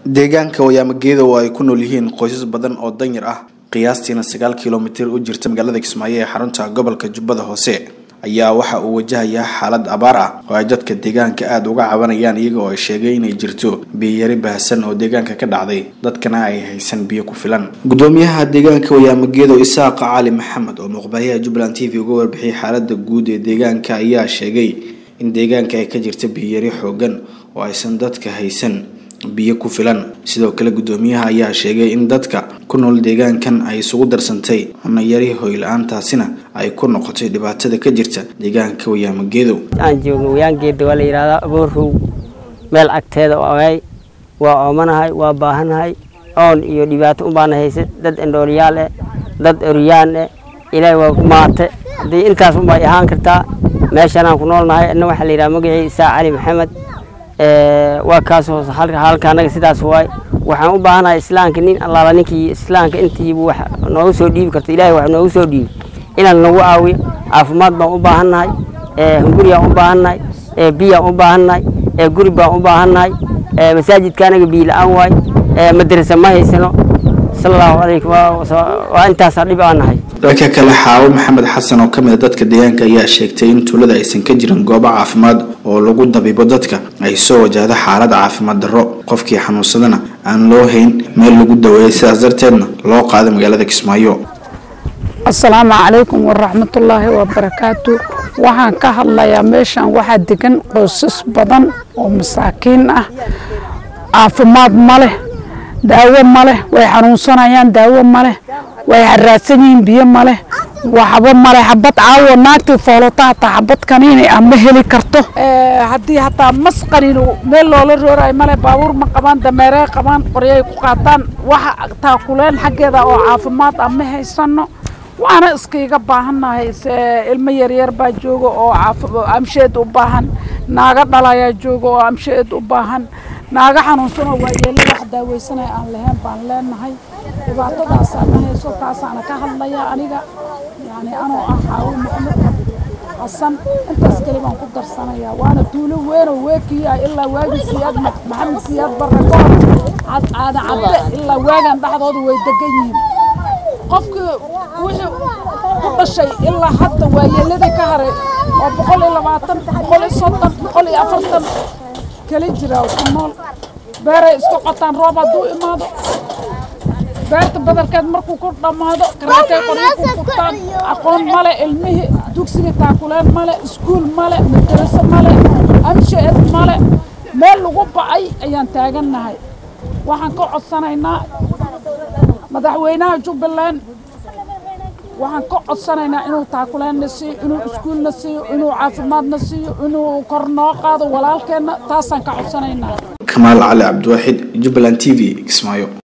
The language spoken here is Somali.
deegaanka wayaamageeda oo ay ku nool yihiin qoysas badan oo danyar ah qiyaastiina sagaal kilomitir u jirta magaalada kismaayo ee xarunta gobolka jubbada hoose ayaa waxa uu wajahayaa xaalad abaar ah oo ay dadka deegaanka aada uga cabanayaan iyaga oo ay sheegay inay jirto biyayari baahsan oo deegaanka ka dhacday dadkana ay haysan biyo ku filan gudoomiyaha deegaanka wayaamageedo isaaqa cali maxamed oo muuqbaayaha jubbaland t v uga warbixiyay xaalada guud ee deegaanka ayaa sheegay in deegaanka ay ka jirta biyayari xoogan oo aysan dadka haysan biyo ku filan sidoo kale gudoomiyaha ayaa sheegay in dadka ku nool deegaankan ay isugu darsantay cunayari hoyla-aantaasina ay ku noqotay dhibaatada ka jirta deegaanka wayaamageedow aan joogno wayaangeeda waa la yidhahdaa aboorow meel agteeda oay waa oomanahay waa baahanahay oon iyo dhibaato unbaana haysa dad endhooliyaal eh dad oryaan eh ilaahay waa ku maate haddii intaas unbay ahaan kartaa meeshanaan ku noolnahay ina waxaa la yidhaha magacii isaa cali maxamed waa kaas hoos halka anaga sidaas waay waxaan u baahanahay islaamka nin allaala ninkii islaamka intiibu wax noogu soo dhiibi karto ilahay wax noogu soo dhiibi inaan nagu caawiyo caafimaad baan u baahannahay hunguriyaan u baahannahay biyaan u baahannahay guri baan u baahannahay masaajidka anaga biyo la-aan waay madrasa ma haysano sala allahu calaykum waa intaasaa dhib aan nahay dhanka kale xaawo maxamed xasan oo ka mid a dadka deegaanka ayaa sheegtay in tuulada aysan ka jirin goobo caafimaad oo lagu dabiibo dadka ay soo wajahdo xaalad caafimaad darro qofkii xanuunsadana aan loo hayn meel lagu daweeyay sidaas darteedna loo qaaday magaalada kismaayo asalaamu calaykum waraxmatullaahi wabarakaatu waxaan ka hadlayaa meeshan waxaa degan qoysas badan oo masaakiin ah caafimaad ma leh daawo ma leh way xanuunsanayaan daawo ma leh way haraadsan yihiin biyo ma leh waxba male xabad caawo naagtii foolota hataa xabad kaniini ah ma heli karto haddii hataa mas qaniino meel loola roorayo male baabuur ma qabaan dameerey qabaan qoryay ku qaataan waxa taakuleen xaggeeda oo caafimaad ah ma haysano waana iskaiga baahannahay ilmo yaryar baa jooga oo amsheed u baahan naaga dhalayaa jooga oo amsheed u baahan naaga xanuunsanoo waayeelo wax daaweysanaya aan lahayn baan leenahay dhibaatadaasaa ma hayso taasaana ka hadlaya aniga yani anoo ah xaawo maxamed xasan intaas keli baan ku darsanayaa waana tuulo weynoo weekiya ilaa waagi siyaad maxamed siyaad barre ka hor caada cadde ilaa waagan dhexdooda way degan yihiin qofkii wixii ku dhashay ilaa hadda waayeeladii ka haray oo boqol iyo labaatan boqol iyo soddon boqol iyo afartan keli jira ku nool beeray isku qotaan roob hadduu imaado beerta badarkeed markuu ku dhammaado karaatay qoryo ku furtaan aqoon male ilmihii dugsiga taakuleen male iskuul male madraso male amshaed male meel lagu bacay ayaan taagannahay waxaan ka codsanaynaa madaxweynaha jubbaland waxaan ka codsanaynaa inuu taakuleenna siiyo inuu iskuulna siiyo inuu caafimaadna siiyo inuu kor noo qaado walaalkeenna taasaan ka codsanaynaa kamaal cali cabdiwaaxid jubbaland t v kismaayo